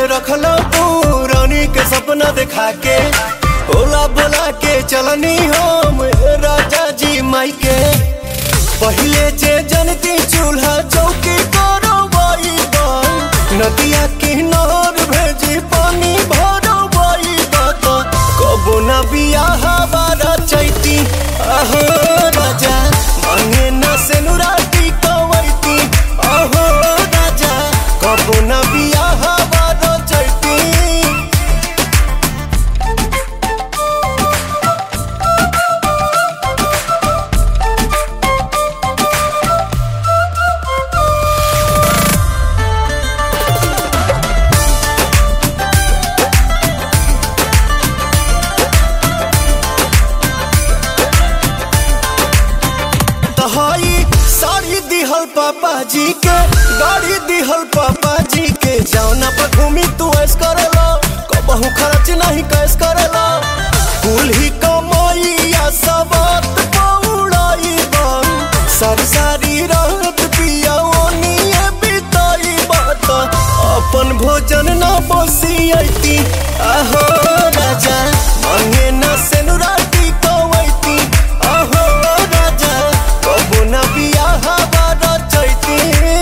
रखला पुरानी के सपना दिखा के ओला बोला के चलनी हम राजा जी माई के पहले जे जनती चूल्हा चौकी करो नदिया किनार भेजी पानी भरो बाई बात कबो न बियाह बारा चैती आहो राजा मांगे न सेनुराती कवैती आहो राजा कबो न बियाह बारा चैती तहाई साड़ी दिहल पापा जी के गाड़ी दिहल पापा जी के जौना पर घूमी तू ऐस करेला कबहू खर्च नहीं कैस करेला कुल ही कमाइया सबत पौड़ाई बन सारी सारी रात पिया ओनिए बिताई बात अपन भोजन न बसियती आहो राजा मांगे न सेनुराती कवैती आहो राजा कबो न बियाह बारा चैती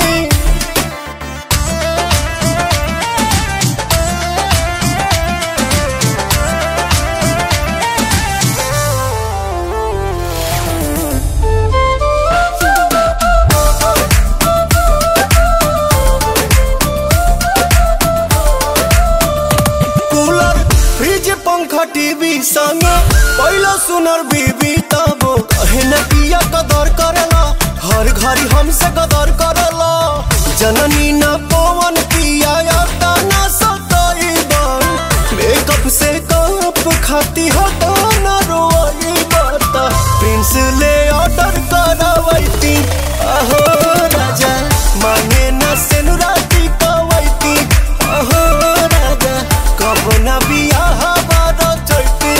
कूलर फ्रिज पंखा टीवी संग पहला सुनर बीबी तब कहे न पिया कदर करेला हर घड़ी हमसे कदर करेला जननी न पवन पिया याता न सताई बन मेकअप से कप खाती हटा न रोई बता प्रिंस ले ऑर्डर करावैती आहो राजा मांगे न सेनुराती कवैती आहो राजा कब न बियाह बारा चैती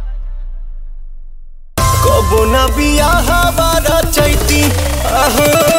कबो न बियाह बारा चैती आहो